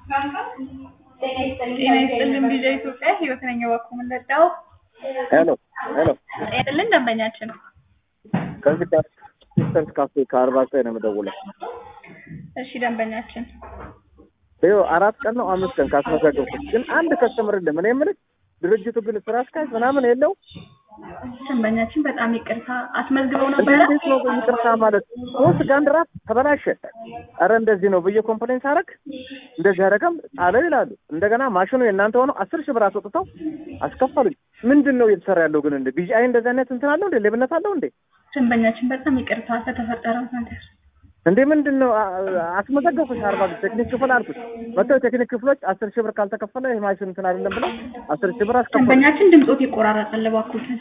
ጤና ይስጥልን ቪዛ ኢትዮጵያ ህይወት ነኝ እባክዎ ምን ልርዳዎ? ሄሎ ሄሎ ይስጥልን ደንበኛችን ከዚህ ከሲስተርስ ካፌ ከአርባ ዘጠኝ ነው የምደውለው። እሺ ደንበኛችን ይኸው አራት ቀን ነው አምስት ቀን ካስመዘገብኩት ግን አንድ ከስተምር የለም። እኔ የምልህ ድርጅቱ ግን ስራ አስኪያጅ ምናምን የለው። ደንበኛችን በጣም ይቅርታ አስመዝግበው ነበረ እንዴት ነው ይቅርታ ማለት ሶስት ጋንድ ራስ ተበላሸ። ኧረ እንደዚህ ነው ብዬ ኮምፕሌን ሳረግ እንደዚህ አደረገም አለው ይላሉ። እንደገና ማሽኑ የእናንተ ሆነው አስር ሺህ ብር አስወጥተው አስከፈሉኝ። ምንድን ነው እየተሰራ ያለው ግን እንደ ቢጂአይ እንደዚህ አይነት እንትን አለው እንዴ? ሌብነት አለው እንዴ? ደንበኛችን በጣም ይቅርታ ለተፈጠረው ነገር እንዴ ምንድን ነው አስመዘገብኩሽ አርባ ቴክኒክ ክፍል አልኩት። መጥተው የቴክኒክ ክፍሎች አስር ሺህ ብር ካልተከፈለ ይህ ማሽን እንትን አይደለም ብለው አስር ሺህ ብር አስከፈሉ። ደንበኛችን ድምፆት ይቆራረጣል እባክዎትን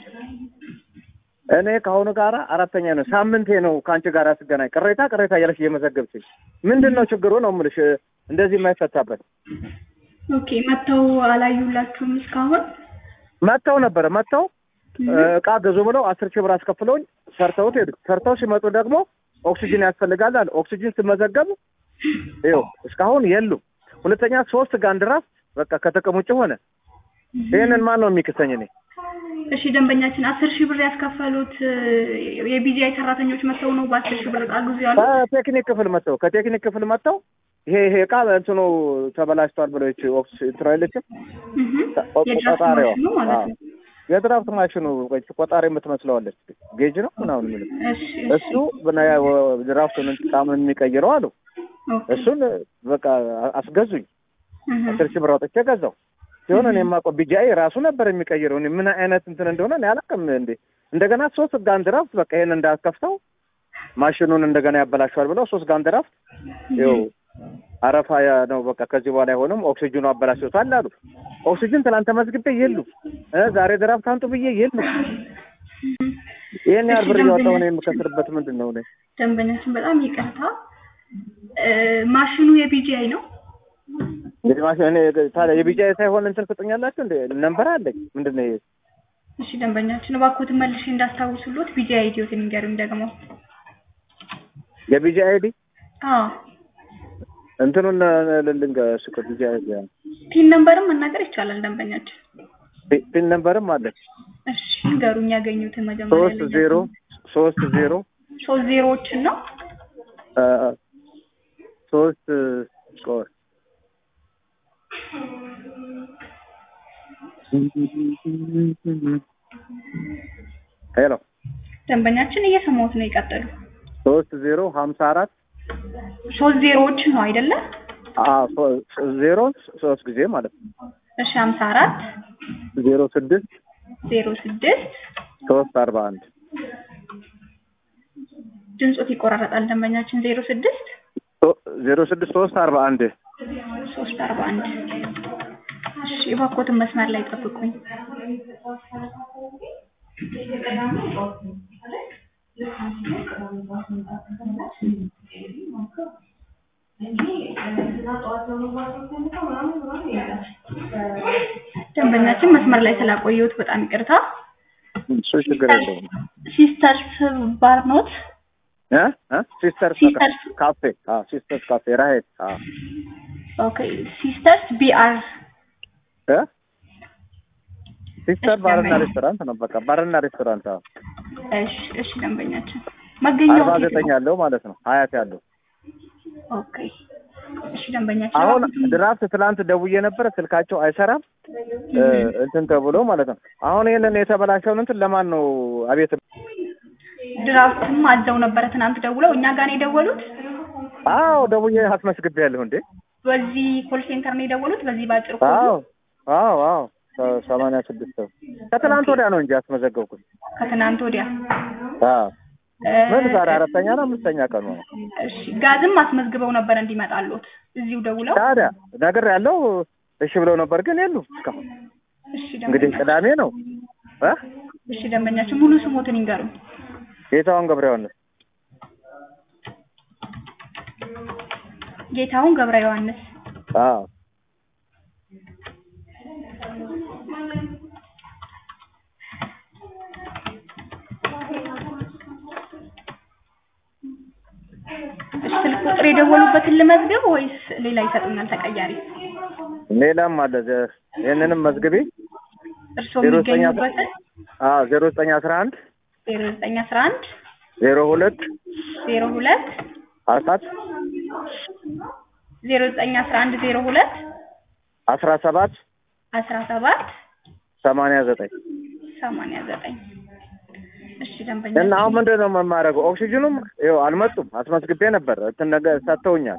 እኔ ከአሁኑ ጋራ አራተኛ ነው ሳምንቴ ነው ከአንቺ ጋር ስገናኝ ቅሬታ ቅሬታ እያለሽ እየመዘገብችኝ ምንድን ነው ችግሩ ነው የምልሽ እንደዚህ የማይፈታበት ኦኬ መጥተው አላዩላችሁም እስካሁን መጥተው ነበረ መጥተው እቃ ገዙ ብለው አስር ሺህ ብር አስከፍለውኝ ሰርተውት ሄዱ ሰርተው ሲመጡ ደግሞ ኦክሲጅን ያስፈልጋል አለ ኦክሲጅን ስመዘገብ ይኸው እስካሁን የሉም ሁለተኛ ሶስት ጋንድራፍ በቃ ከጥቅም ውጭ ሆነ ይህንን ማን ነው የሚክሰኝ እኔ እሺ ደንበኛችን አስር ሺህ ብር ያስከፈሉት የቢጂአይ ሰራተኞች መጥተው ነው በአስር ሺህ ብር እቃ ግዙ ያሉ ከቴክኒክ ክፍል መጥተው ከቴክኒክ ክፍል መጥተው ይሄ ይሄ እቃ እንትኑ ተበላሽቷል ብለው ይቺ ኦክስ እንትኑ አይለችም ቆጣሪዋ የድራፍት ማሽኑ ቆጣሪ የምትመስለዋለች ጌጅ ነው ምናምን የሚለው እሱ ድራፍቱን ጣሙን የሚቀይረው አሉ እሱን በቃ አስገዙኝ አስር ሺህ ብር አውጥቼ ገዛው ሲሆን እኔ የማውቀው ቢጂአይ ራሱ ነበር የሚቀይረው እኔ ምን አይነት እንትን እንደሆነ እኔ አላውቅም እንዴ እንደገና ሶስት ጋን ድራፍት በቃ ይሄን እንዳከፍተው ማሽኑን እንደገና ያበላሸዋል ብለው ሶስት ጋን ድራፍት ይኸው አረፋ ነው በቃ ከዚህ በኋላ አይሆንም ኦክሲጅኑ አበላሽቶታል አሉ ኦክሲጅን ትናንት ተመዝግቤ የሉ ዛሬ ድራፍት አምጡ ብዬ የሉ ይህን ያህል ብር እያወጣሁ ነው የምከስርበት ምንድን ነው እኔ ደንበኛችን በጣም ይቅርታ ማሽኑ የቢጂአይ ነው እንግዲህ ማሽን እኔ ታዲያ የቢጂአይ ሳይሆን እንትን ትሰጡኛላችሁ እንደ ነንበር አለኝ ምንድን ነው ይሄ እሺ ደንበኛችን እባክዎትን መልሼ እንዳስታውሱሎት ቢጂአይ አይዲዎትን ይንገሩኝ ደግሞ የቢጂአይ አይዲ አዎ እንትኑን ልንገርሽ እኮ ቢጂአይ ፒን ነምበርም መናገር ይቻላል ደንበኛችን ፒን ነምበርም አለ እሺ ንገሩኝ ያገኙትን መጀመሪያ ሶስት ዜሮ ሶስት ዜሮ ሶስት ዜሮዎችን ነው ሶስት ቆይ ሄሎ ደንበኛችን እየሰማሁት ነው ይቀጥሉ ሶስት ዜሮ ሀምሳ አራት ሶስት ዜሮዎችን ነው አይደለ ዜሮ ሶስት ጊዜ ማለት ነው እሺ ሀምሳ አራት ዜሮ ስድስት ዜሮ ስድስት ሶስት አርባ አንድ ድምፆት ይቆራረጣል ደንበኛችን ዜሮ ስድስት ዜሮ ስድስት ሶስት አርባ አንድ ሶስት አርባ አንድ እሺ እባክዎትን መስመር ላይ ጠብቁኝ ደንበኛችን መስመር ላይ ስላቆየሁት በጣም ይቅርታ እሱ ችግር የለውም ሲስተርስ ባር ኖት ሲስተርስ ካፌ ሲስተርስ ካፌ ራሄት ኦኬ ሲስተርስ ቢአር ሲስተር ባርና ሬስቶራንት ነው። በቃ ባርና ሬስቶራንት። እሺ፣ እሺ ደንበኛችን መገኛው አርባ ዘጠኝ ያለው ማለት ነው ሀያት ያለው። ኦኬ፣ እሺ ደንበኛችን አሁን ድራፍት ትላንት ደውዬ ነበረ ስልካቸው አይሰራም እንትን ተብሎ ማለት ነው። አሁን ይህንን የተበላሸውን እንትን ለማን ነው አቤት ድራፍትም አዘው ነበረ ትናንት ደውለው እኛ ጋር ነው የደወሉት። አዎ ደውዬ አስመስግቤያለሁ እንዴ በዚህ ኮል ሴንተር ነው የደወሉት። በዚህ ባጭር አዎ አዎ አዎ ሰማንያ ስድስት ሰው ከትናንት ወዲያ ነው እንጂ ያስመዘገብኩት። ከትናንት ወዲያ አዎ ምን ዛሬ አራተኛ ነው አምስተኛ ቀኑ ነው። እሺ ጋዝም አስመዝግበው ነበር እንዲመጣሉት እዚሁ ደውለው ታዲያ ነገር ያለው እሺ ብለው ነበር ግን የሉ እስካሁን። እሺ እንግዲህ ቅዳሜ ነው እ እሺ ደንበኛችን ሙሉ ስሞትን ይንገሩኝ። ጌታውን ገብረ ዮሐንስ ጌታውን ገብረ ዮሐንስ አዎ እሺ ስልክ ቁጥር የደወሉበትን ልመዝግብ ወይስ ሌላ ይሰጡኛል ተቀያሪ? ሌላም አለ ዘ- ይህንንም መዝግቢ እርስዎ ዜሮ ዘጠኝ አስራ- የሚገኙበትን አዎ ዜሮ ዘጠኝ አስራ አንድ ዜሮ ዘጠኝ አስራ አንድ ዜሮ ሁለት ዜሮ ሁለት አራት ዜሮ ዘጠኝ አስራ አንድ ዜሮ ሁለት አስራ ሰባት አስራ ሰባት ሰማንያ ዘጠኝ ሰማንያ ዘጠኝ እሺ ደንበኛ እና አሁን ምንድን ነው የማደርገው? ኦክሲጅኑም ይኸው አልመጡም። አስመዝግቤ ነበር እንትን ነገር ሰጥተውኛል።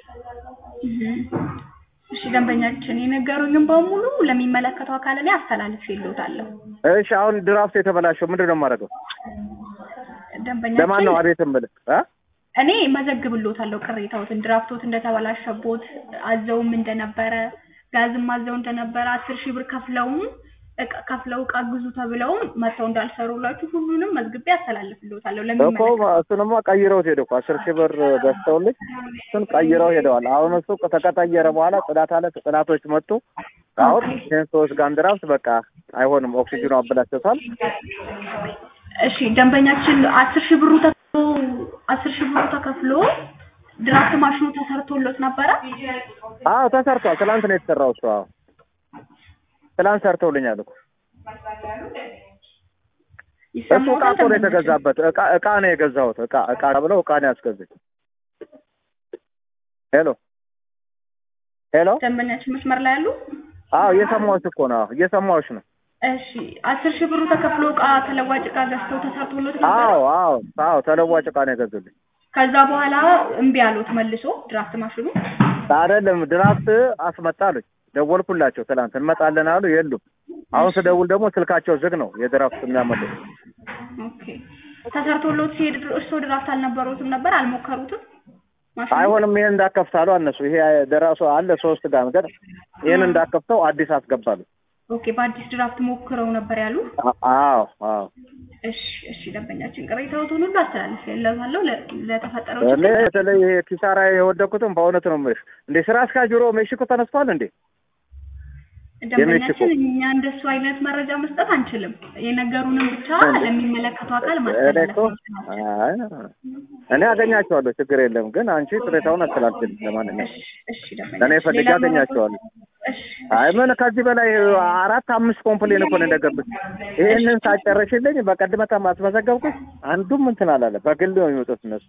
እሺ ደንበኛችን የነገሩኝም በሙሉ ለሚመለከተው አካል ላይ አስተላልፍ ይሉታለሁ። እሺ አሁን ድራፍት የተበላሸው ምንድን ነው የማደርገው? ለማን ደንበኛችን ነው አቤት የምልህ እ? እኔ መዘግብሎታለሁ ቅሬታዎትን ድራፍቶት እንደተበላሸቦት አዘውም እንደነበረ ጋዝም አዘው እንደነበረ አስር ሺህ ብር ከፍለውም እቃ ከፍለው እቃ ግዙ ተብለውም መጥተው እንዳልሰሩላችሁ ሁሉንም መዝግቤ አስተላልፍሎታለሁ እኮ ለሚመለከተው እሱንማ ቀይረውት ሄደ እኮ አስር ሺህ ብር ገዝተውልኝ እሱን ቀይረው ሄደዋል። አሁን እሱ ከተቀየረ በኋላ ጽዳት አለ ጽዳቶች መጡ። አሁን ይህን ሶስት ጋን ድራፍት በቃ አይሆንም፣ ኦክሲጅኑ አበላሽቶታል። እሺ ደንበኛችን አስር ሺህ ብሩ ተከፍሎ አስር ሺህ ብሩ ተከፍሎ ድራፍት ማሽኑ ተሰርቶሎት ነበረ። አዎ ተሰርቷል። ትላንት ነው የተሰራው እሱ። አዎ ትላንት ሰርተውልኛል እኮ እሱ እቃ ይሰማዎታል? እኮ ነው ደንበኛችን? የተገዛበት። እቃ እቃ ነው የገዛሁት። እቃ እቃ ብለው እቃ ነው ያስገዛኝ። ሄሎ ሄሎ። ደንበኛችን መስመር ላይ ያሉ አዎ እየሰማሁሽ እኮ ነው። አዎ እየሰማሁሽ ነው። እሺ አስር ሺህ ብሩ ተከፍሎ እቃ ተለዋጭ እቃ ገዝተው ተሰርቶሎት ነበረ። አዎ አዎ አዎ ተለዋጭ እቃ ነው የገዙልኝ። ከዛ በኋላ እምቢ አሉት መልሶ ድራፍት ማሽኑ። አይደለም ድራፍት አስመጣሉኝ። ደወልኩላቸው ትላንት እንመጣለን አሉ። የሉም። አሁን ስደውል ደግሞ ስልካቸው ዝግ ነው። የድራፍት የሚያመጡት ኦኬ ተሰርቶሎት ሲሄድ እርስዎ ድራፍት አልነበሩትም ነበር አልሞከሩትም? ማሽኑ አይሆንም። ይሄን እንዳከፍታሉ አነሱ። ይሄ ደራሱ አለ ሶስት ጋር ነገር ይሄን እንዳከፍተው አዲስ አስገባሉ። ኦኬ በአዲስ ድራፍት ሞክረው ነበር ያሉ። አ- አዎ አዎ እሺ እሺ ደንበኛችን ቅሬታዎትን ሁሉ አስተላልፌለታለሁ ለ- ለተፈጠረው እኔ ችግር በተለይ ይሄ ኪሳራ የወደኩትም በእውነት ነው የምልሽ። እንዴ ስራ አስኪያጅ ቢሮ ሜክሲኮ ተነስቷል እንዴ? ደንበኛችን የሜክሲኮ እኛ እንደሱ አይነት መረጃ መስጠት አንችልም። የነገሩንም ብቻ ለሚመለከተው አካል እኔ ማስተላለፍ እኮ አይ እኔ አገኛቸዋለሁ፣ ችግር የለም። ግን አንቺ ቅሬታውን አስተላልፊልኝ። ለማንኛውም እሺ እሺ እኔ ደንበኛችን ፈልጌ ሌላ አገኛቸዋለሁ። እሺ አይ ምን ከዚህ በላይ አራት አምስት ኮምፕሌን እኮ ነው እንደገብት። ይሄንን ሳጨረሽልኝ በቀድመታ ማስመዘገብኩት አንዱም እንትን አላለ። በግል ነው የሚመጡት እነሱ።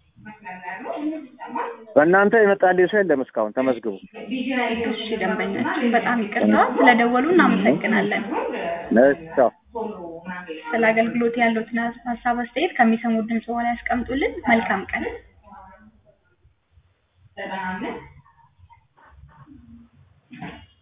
በእናንተ የመጣልኝ ሰው የለም እስካሁን ተመዝግቡ። እሺ ደንበኛችን በጣም ይቅርታ ስለደወሉ እናመሰግናለን። ቻው። ስለ አገልግሎት ያሉትን ሀሳብ አስተያየት ከሚሰሙት ድምጽ በኋላ ያስቀምጡልን። መልካም ቀን።